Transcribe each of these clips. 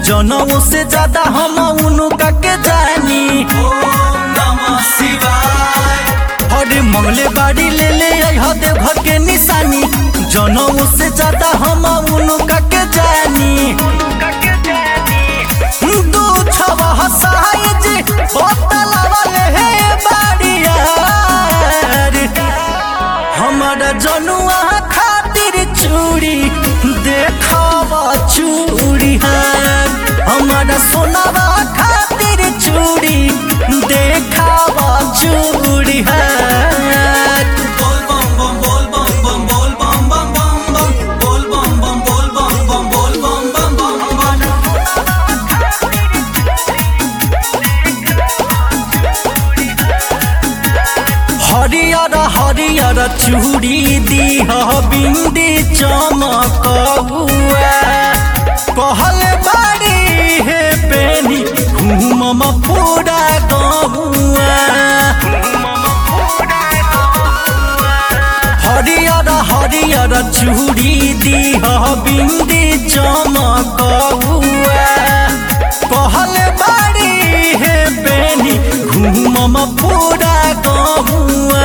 जनों से ज्यादा हम उनका के जानी ओम नमः शिवाय हरे मंगले बाड़ी ले ले आई देवघर के निशानी जनों से ज्यादा हम उनका के जानी दू छवा साइज बोतल वाले है बाड़िया हमारा जनुआ खातिर चूड़ी देखावा चूड़ी है हमारा सोनावा खातिर चूड़ी देखावा चूड़ी है बोल बम बम बोल बम बम बोल बम बम बम बम बोल बम बम बम बोल बम बम बोल बम बम बम हरियर हरियर चूड़ी दीह बिंदी चमकौआ कहल बाड़ी हे पेनी घूमम पूरा गहुआ हरियर हरियर चूड़ी दीह बिंदी चमकौआ कहल बाड़ी हे पेनी घूमम पूरा गहुआ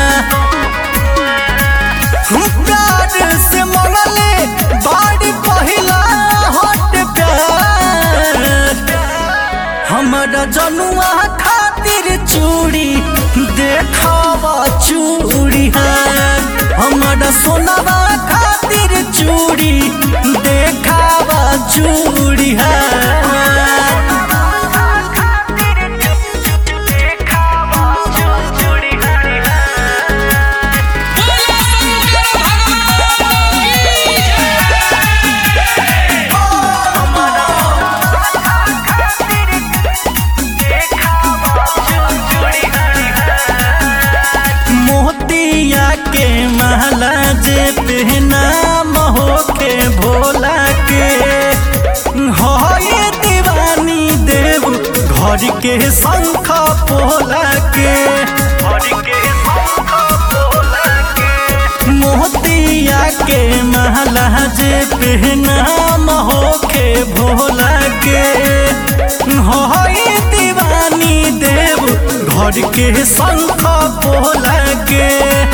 प्यार से मंगले बाड़ी पहिला हट प्यार हमारा जनुआ खातिर चूड़ी देखावा चूड़ी है हमारा सोनावा खातिर चूड़ी देखावा चूड़ी है मोतिया के महला जे पहना महो के भोला के होए दीवानी देव घर के शंख पोला के मोतिया के महला जे पहना महो के भोला के होए दीवानी देव घर के शंख पोला के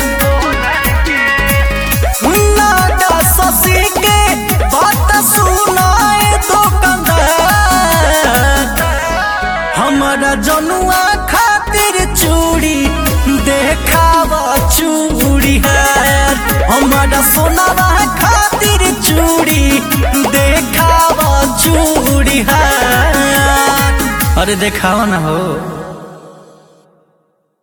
नागा शशि के बात सुनाए दुकानदार हमारा जनुआ खातिर चूड़ी देखावा चूड़ी है हमारा सोनावा खातिर चूड़ी देखावा चूड़ी है अरे देखावा ना हो